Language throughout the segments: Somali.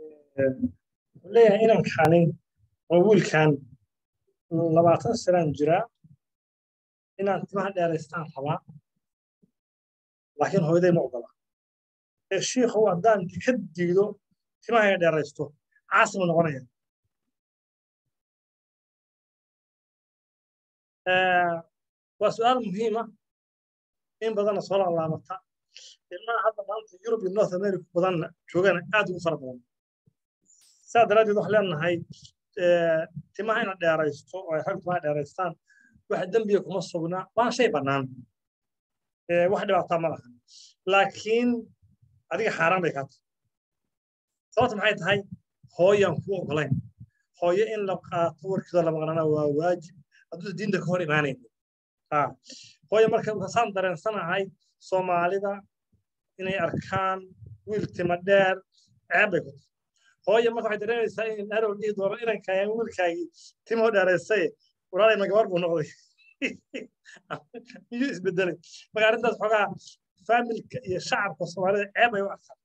leeyahay inaan kaanin oo wiilkan labaatan sanaan jiraa inaan timaha dheeraystaan rabaa laakiin hooyaday ma ogola ee shiikhow haddaan ka diido timaha dheeraysto caasima noqonaya waa su-aal muhiima in badanna soo laalaabata ilmaha hadda maanta yurub iyo north america badanna joogana aad ugu fara badan saa daraaddeed waxaan leenahay timaha ina dheeraysto oo ay rag timaha dheeraystaan wax dembiga kuma sugnaa waana shay bannaan wax dhibaataa ma laha laakiin adiga xaaraan bay kaa tahay sababta maxay tahay hooyaan kuu ogolayn hooyo in la qaato warkeeda la maqnaana waa waajib hadduu diinta ka hor imaanayno hooyo marka saan dareensanahay soomaalida inay arkaan wiil tima dheer ceeb bay ku tahay hooyo marka waxay dareemaysaa in arow dhihi doono inankaayan wiilkaagii timoo dheeraystay walaalay ma gabar buu noqday miyuu isbedelay marka arrintaas xoogaa faamilka iyo shacabka soomaalida ceeb bay u arkaan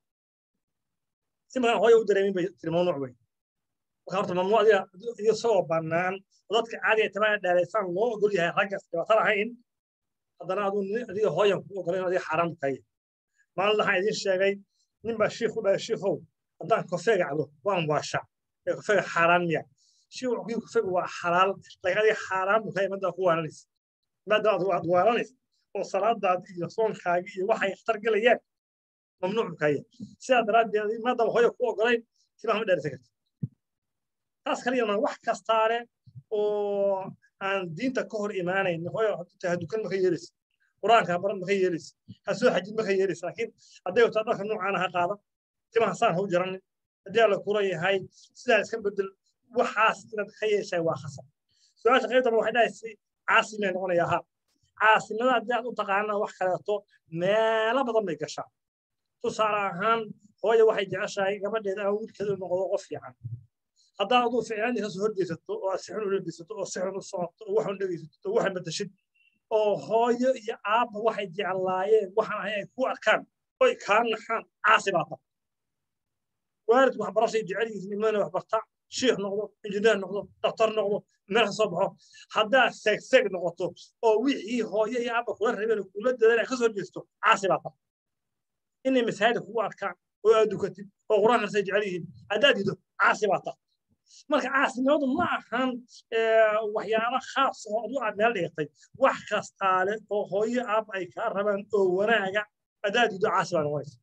si markaan hooyo u dareemin bay tiri mamnuuc wey marka horta mamnuuc adiga isagoo bannaan oo dadka caadiga timaha dheeraysaan loo ogol yahay raggaas dhibaato lahayn haddana aduu adiga hooyan ku ogolayn adiga xaaraan kaya maalin waxaan idiin sheegay nin baa shiikh u dhahay shiikhow haddaan kofeega cabo waan waasha ee kofeega xaaraan miya shiikh wuxuu kofeega waa xalaal laakiin adiga xaaraan buu kaya madaa ku waalanaysa maadaama aad waalanaysa oo salaadaadi iyo soonkaagi iyo waxay khatar gelayaan mamnuuc buu kaya sidaa daraaddeed maadaama hooya ku ogolayn timaha ma dheerisa karta taas kaliyana wax kastaale oo aan diinta ka hor imaanayn hooyo tahay dukan maka yeelaysa qur-aanka baran maka yeelaysa ha soo xajid maka yeelaysa laakiin hadday wataa dharka noocaana ha qaada timaha saan ha u jaranin haddii alla kula yahay sidaa iska bedel waxaas inaad ka yeeshay waa khasab su-aasha qaybtaba waxay dhahaysay caasimay noqonaya ha caasimada haddii aad u taqaanaa wax kaleeto meelo badan bay gashaa tusaale ahaan hooyo waxay jeceshahay gabadheeda ama wiilkeeda noqdo qof fiican haddaa aduu ficlaan ka soo horjeysato oo aad si xun u lebisato oo si xun u socoto oo waxun dhegeysato oo waxan batashid oo hooyo iyo aabba waxay jeclaayeen waxaan ahay ay ku arkaan oy kaa naxaan caasi baa tahay waalidku waxbarashay jecel yihiin ilmana wax barta shiikh noqdo injineer noqdo daktar noqdo meel ka soo baxo haddaad seegseeg noqoto oo wixii hooyo iyo aabba kula rabeen kula dadaan ka soo jeesto caasi baa tahay inay masaajida kugu arkaan oo aad dukatid oo qur-aankaasay jecel yihiin haddaad dido caasi baa tahay marka caasimadu ma ahan waxyaalo khaas oo adu aad meel dhigatay wax kastaale oo hooyo aab ay kaa rabaan oo wanaaga adaad dido caasi baa noqonaysa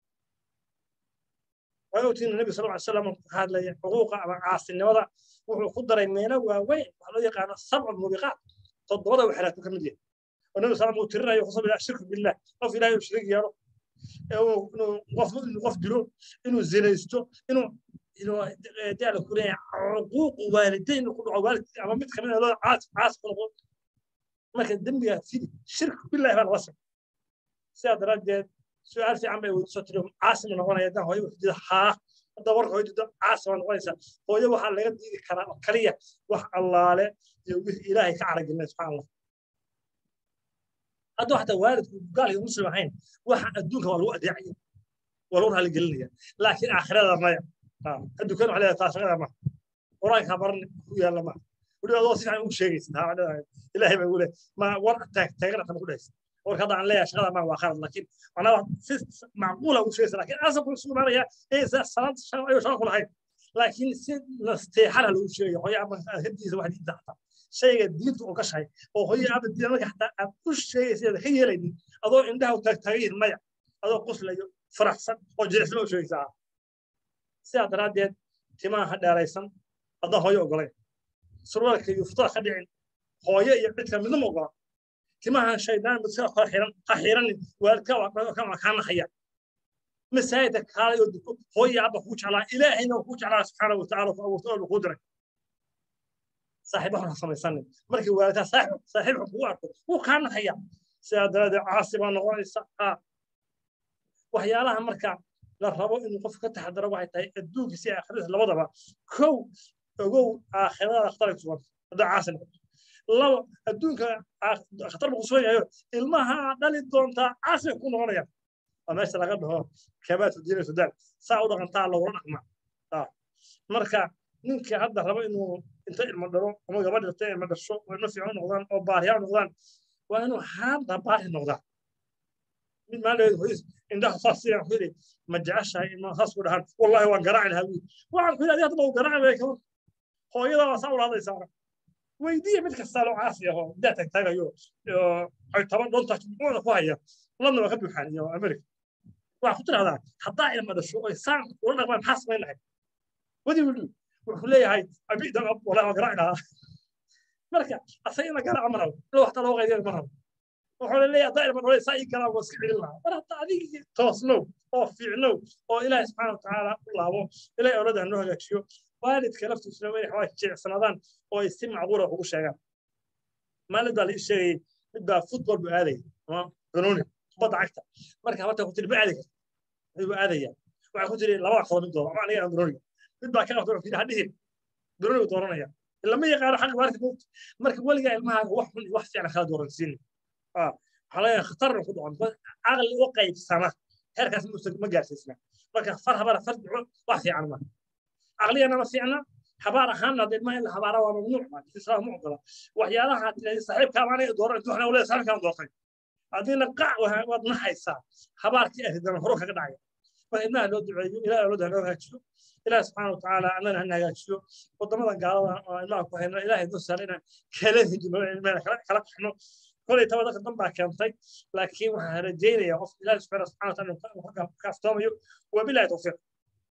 way ogtiin nabi sal ly slam ka hadlaya xuquuqa ama caasinimada wuxuu ku daray meelo waaweyn waxa loo yaqaano sabcu mubiqaat toddobada waxraatu ka mid yahay oo nabi sal uu tirinayo kusab ilaa shirku billah qof ilahay uu shirig yeelo inuu qof inuu qof dilo inuu zinaysto inuu inuu daala ku leeyahay xuquuqu waalidayn ku dhaco waalid ama mid kamid ah loo caas caas ku noqdo marka dembiga fidi shirku billahi baa laga socda sidaa daraaddeed su-aal fiican bay weydiiso tiri caasima noqonaya haddaan hooyo wixdida haa hadda warka hooyadida caasima noqonaysa hooyo waxaa laga diidi karaa oo kaliya wax allaale iyo wix ilaahay ka caragelinay subxaan allah hadduu xataa waalidku gaalkii muslim ahayn waxa adduunka waa lagu adeecaya waa lagu raaligelinaya laakiin aakhirada maya adduunkan waxa leedahay taashaqada ma qur-aanka baran ku yaalla ma weli adoo si fiican ugu sheegaysa taa leedahay ilaahay baa ugu leeyahay ma war taag taagana kama ku dhahaysa warka hadda aan leeyahay shaqada ma waa khalad laakiin macnaha si macquula ugu sheegaysa laakiin asalku isu imaanaya ee salaad ayuu shaqa ku lahayn laakiin si nasteexana lagu sheegaya hooyo ama hadiisa wax diinta xataa shayga diintu oo gashahay oo hooyo ama diinta marka xataa aad u sheegaysa ka yeelaynin adoo indhaha u taagtaagayin maya adoo quslayo faraxsan oo jilicsan u sheegaysaa sidaa daraaddeed timaha ha dheeraysan haddaan hooyo ogolayn surwaalka iyo futada ka dhicin hooyo iyo cidka midna ma ogola timahan shaydaan mid sida kala xiran ha xiranin waalidka waa kaa naxaya masaajidka kaalay oo duko hooyo abba kuu jeclaa ilaahayna kuu jeclaa subxaana watacaala ku abuurtay oo kuu diray saaxiib waxaan ha samaysanin markii waalidkaa saaxiib saaxiib kugu arko wuu kaa naxaya sidaa daraaddeed caasi baa noqonaysa waxyaalaha marka la rabo inuu qofku ka taxadaro waxay tahay adduunkiisa iyo aakhiradiisa labadaba kow ogow aakhirada khatar ay sugan haddaa caasi noqoto labo adduunka khatar buu sugan yahayo ilmaha dhali doontaa caasi ku noqonayaan waa meesha laga dhaho kabaatu diina sudaan saa u dhaqantaa lagula dhaqmaa marka ninka hadda raba inuu inta ilmo dhalo ama gabadh dhirta ilmo dhasho oo ilmo fiican noqdaan oo baariyaa noqdaan waa inuu haadda baari noqdaa mid maaleed hoyis indhaha saas siyan ku yidhi ma jeceshahay ilmaha saas ku dhahan wallahi waan garaaci lahaa wiil waxaan ku yidhi adiga hadda uu garaaci bay kaban hooyada waa saa ulaadaysaa weydiiya mid kasta loo caasi aho daa tagtaagayo ay toban dhonta muxuuda ku haya ladna waa ka buuxaan iyo america waxaa ku tidhahdaa haddaa ilma dhasho oy saan ula dhaqmaan maxaa samayn lahayd wadi wilu wuxuu leeyahay abidan ab wallahi waan garaaci lahaa marka asaga in la garaaco ma rabo ila waxta loo qaydiya ma rabo wuxuu leeyahay haddaa ilma dhalay saa ii garaa waa iska celin lahaa mar hadda adigii toosnow oo fiicnow oo ilaahi subxaana watacaala u laabo ilaahi awlada hanoo hagaajiyo waalidka laftiisuna way waxaa jilicsanaadaan oo ay si macquula ugu sheegaan maalin baa la ii sheegayay mid baa futbol buu aadaya ama ganuuni kubadda cagta marka habarta ku tiri ma aadi karta mid buu aadaya waxaa ku tiri laba waxood mid doono ama aniga aan ganuuniga mid baa ka qabta wuxuu yidhi hadhihin ganuunigu dooranaya lama yaqaano xaq waarka moogta marka weligaa ilmahaaga wax xun iyo wax fiican kala dooransiin waxaa laga khatarna ku dhacon caqli u qaybsana heerkaas ma gaarsiisna marka far habara far duco wax fiican ma caqliyana ma fiicna habaar ahaanna dee ma in la habaara waa mamnuuc ma islaam ma ogola waxyaalaha tirahdi saaxiibkaa maanay dooran intuu waxna waleeda saaxiibkaan doortay haddiina qac waad naxaysaa habaarkii aridana horo kaga dhacaya marka ilmaha loo duceeyo ilaah awlada hanoo hagaajiyo ilaah subxaana watacaala annana hana hagaajiyo wadamada gaalada oo ilmaha ku hayno ilaahay noo saara inaan kala hejino ilmaha kala qaxno kolay taba dadka dan baa keentay laakiin waxaan rajaynayaa qof ilaahi subxaana watacaala ka aftoomayo wabilahi tawfiiq